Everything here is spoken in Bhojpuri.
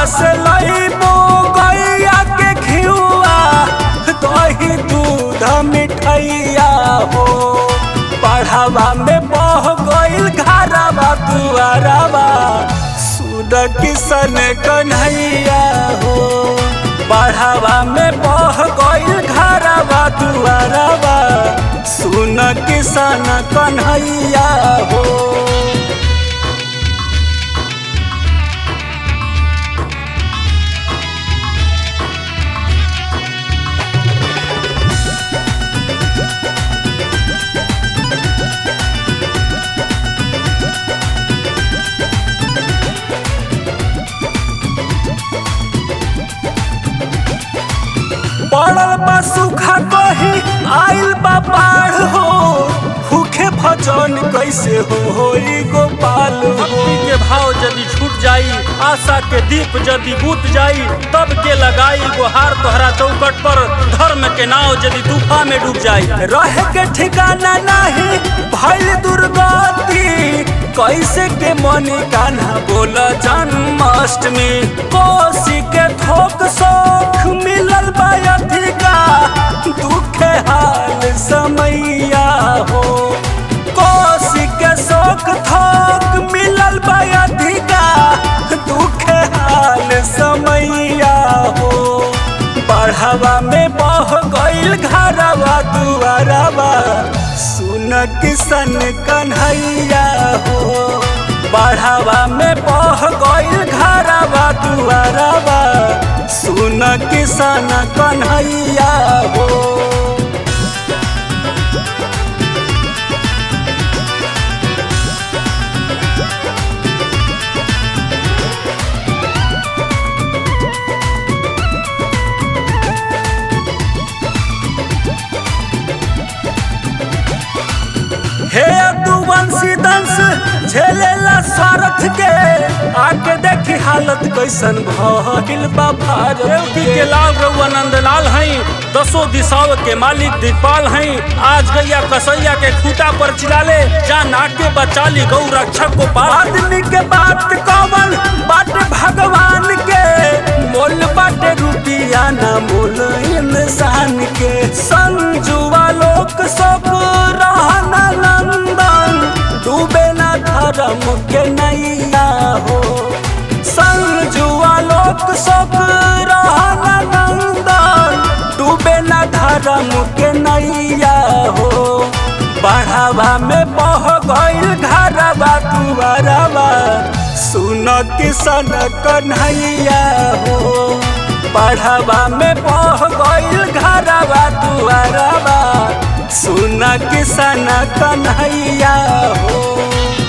से लईबो गैया के घिउआ दही दूध मिठैया हो पढ़ावा में बह गईल घरवा दुआरवा सुन किसन कन्हैया हो पढ़ावा में बह गईल घरवा दुआरवा सुन किसन कन्हैया हो पड़ल बा सूखा कही आइल बा बाढ़ हो भूखे भजन कैसे हो होई गोपाल हो भक्ति के भाव यदि छूट जाई आशा के दीप यदि बुत जाई तब के लगाई गुहार तोहरा चौकट पर धर्म के नाव यदि तूफा में डूब जाई रह के ठिकाना नहीं भइल दुर्गति कैसे के मनी कान्हा बोल जन्माष्टमी कोसी के थोक सोख मिलल बा अधिका दुखे हाल समैया हो कोसी के शोक थोक मिलल बा अधिका दुखे हाल समैया हो बढ़ावा में बह गईल घरवा दुआरवा सुन किसन कन्हैया हो बढ़ावा में बह गईल घरवा दुआरवा सुन किसन कन्हैया हो हे दुवंशी दंश झेलेला स्वार्थ के आके देखी हालत कैसन भइल बा भारत देवकी के लाल रउआ नंदलाल हई दसों दिशाओं के मालिक दिखपाल हई आज गैया कसैया के खूटा पर चिलाले जान आके बचाली गौ रक्षक को पाल आदमी के बात कवन बाटे भगवान के मोल बाटे रुपिया ना मोल इंसान के संजुआ लोक सब रहना नंदन डूबे ना धर्म के नैया हो संजुआ लोक सब रहना नंदन डूबे ना धर्म के नैया हो बढ़ावा में बह गईल घरवा दुआरवा सुन किसन कन्हैया हो बढ़ावा में बह गईल घरवा दुआरवा सुन किसन कन्हैया हो